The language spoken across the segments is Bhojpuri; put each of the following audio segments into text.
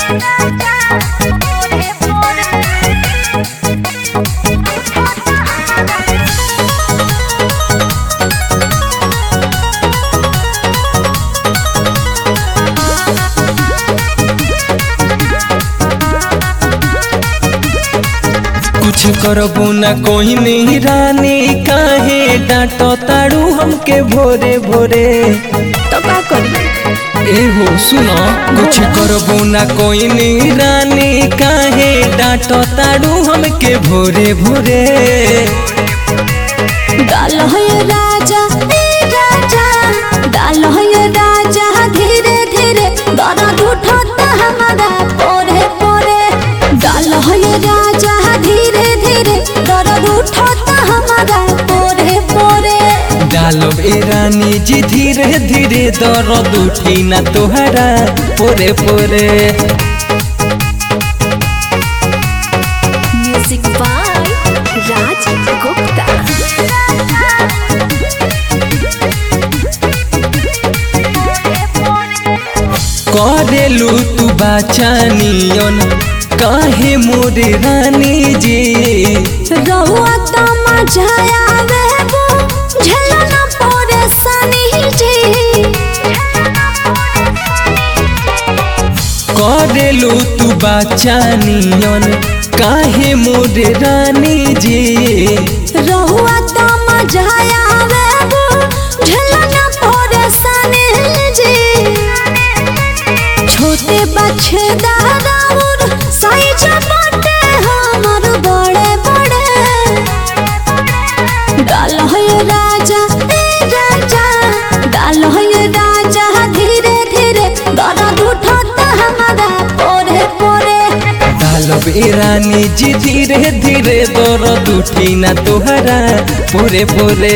कुछ करबू ना कोई नहीं रानी काहे डांटो ताड़ू हमके भोरे भोरे तो का करी ए हो सुनो कुछ करबू ना कोई नहीं रानी काहे डांटो ताड़ू हमके भोरे भोरे डाल है राजा ए राजा डाल है राजा धीरे धीरे दर्द उठता हमारा पोरे पोरे डाल है राजा धीरे धीरे दर्द उठता हमारा पोरे पोरे डालो ए रानी जी धीरे धीरे दर्द उठी ना तोहरा पोरे पोरे म्यूजिक बाय राज गुप्ता करेलू तू बाचानियन काहे मोरे रानी जी रहुआ तो मजा आवे वो झलना पोरे सनी जी करेलू तू बाचानियन काहे मोरे रानी जी रहुआ तो मजा आवे वो झलना पोरे सनी जी छोटे बच्चे दादाउर साइज बाटे हमर बड़े बड़े डाल है राजा ए राजा डाल है राजा धीरे धीरे दर्द उठता हमारा पोरे पोरे डालब ए रानी जी धीरे धीरे दर्द उठी ना तोहरा पोरे पोरे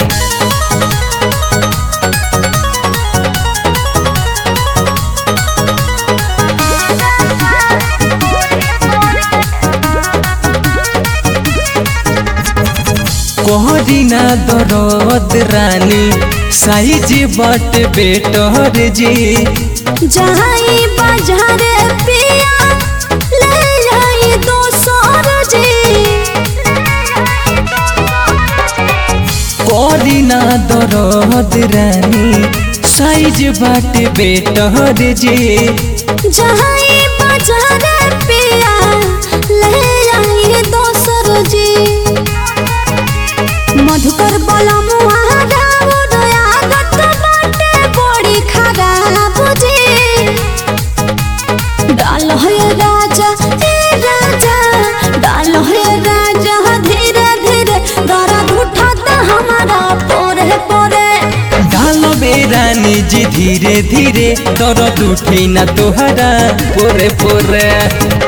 कोहरी ना दर्द रानी साइज बट बेटर जी जाई बाजार पिया ले जाई दो जी कोहरी ना दर्द रानी साइज बट बेटर जी जाई बाजार पिया ले जाई दो जी मधुकर बला मुहारा उदया गत बाटे बड़ी खराब जी डाल है राजा ए राजा डाल है राजा धीरे धीरे दर्द उठाता हमारा पोरे पोरे डालब ए रानी जी धीरे धीरे दर्द उठी ना तोहरा पोरे पोरे